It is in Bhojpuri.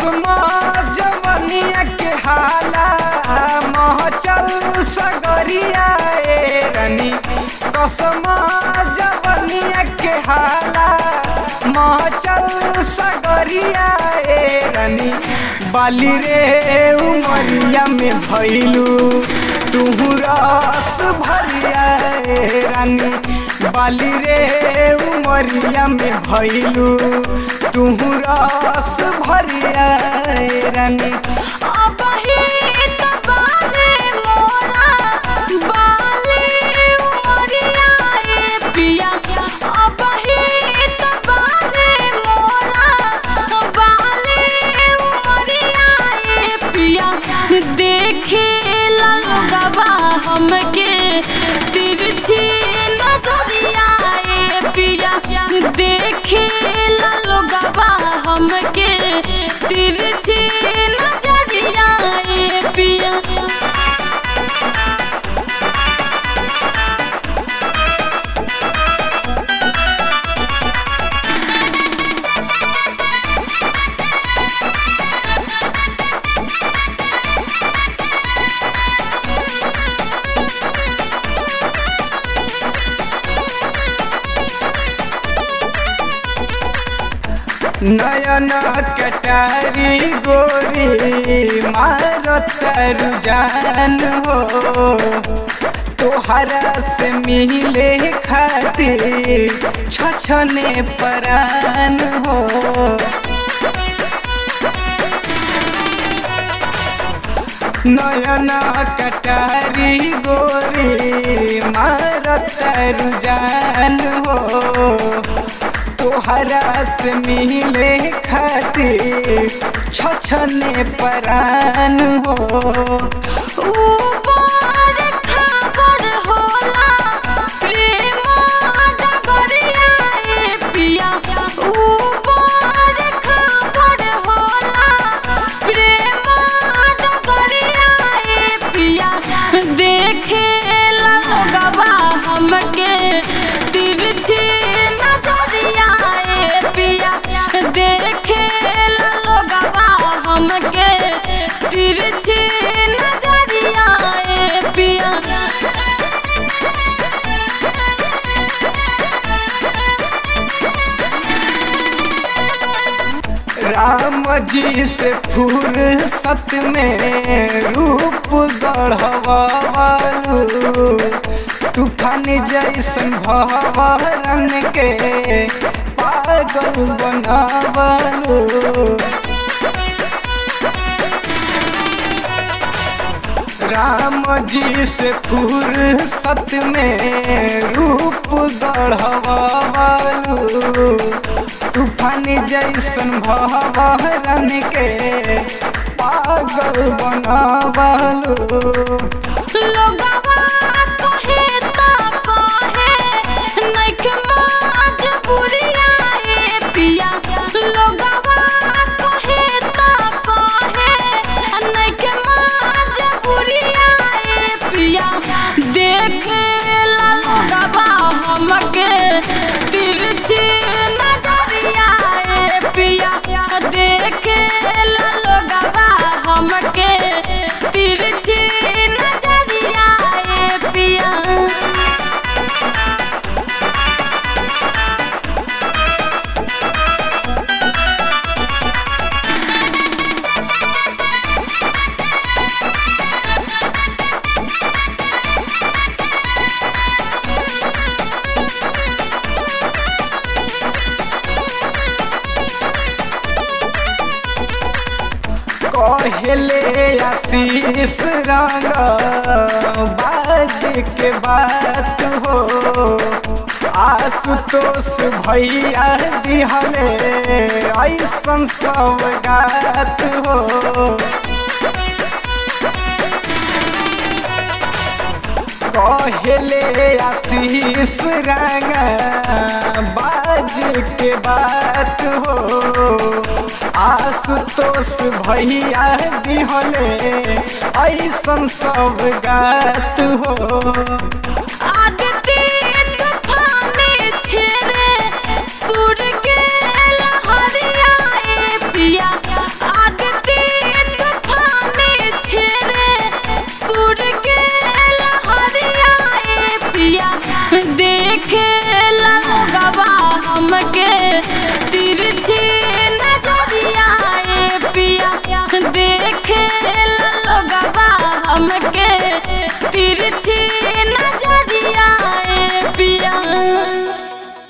कसमा जवनिया के हाला महचल सगरिया ए रानी कसमा जवनिया के हाला महचल सगरिया ए रानी बाली रे उमरिया में भैलू तुहू रस भरिया ए रानी बाली रे उमरिया में भैलू तुहू रस भरिया ए रानी अबही त बाले मोरा बाले उमरिया ए पिया अबही त बाले मोरा बाले उमरिया ए पिया देखे लगवा हमके तिरछी नजरिया ए पिया देखे लगवा हमके तिरछी नजरिया ए पिया नयन कटारी गोरी मारत रुझान हो तोहरा से मिले खातिर छछने परान हो नयन कटारी गोरी मारत रुझान हो तोहरा से मिले खातिर छछने परान हो ऊपर खबर होला प्रेम डगरिया ए पिया ऊपर खबर होला प्रेम डगरिया ए पिया देखे लगवा हमके तिरछी नजरिया ए पिया देखे लगवा हमके तिरछी नजरिया ए पिया राम जी से फुर्सत में रूप गढ़वालू तूफान जैसन भवरन के पागल बनावलू राम जी से फुर्सत में रूप गढ़वालू तूफान जैसन भवरन के पागल बनावलू लोगवा कहे ता कहे नइखे मजबूरिया ए पिया लोगवा कहे ता कहे नइखे मजबूरिया ए पिया देखे ला लोगवा हमके तिरछी नजरिया ए पिया देखे ला लोगवा हमके तिरछी नजरिया ए पिया कहले आशीष रंग बाज के बात हो आशुतोष भैया दिहले ऐसन सौगात हो कहले आशीष रंग बाज के बात हो आशुतोष भैया दिहले ऐसन सब गात हो आदित्य तूफानी छेड़े सुर के लहरिया ए पिया आदित्य हमके तिरछी नजरिया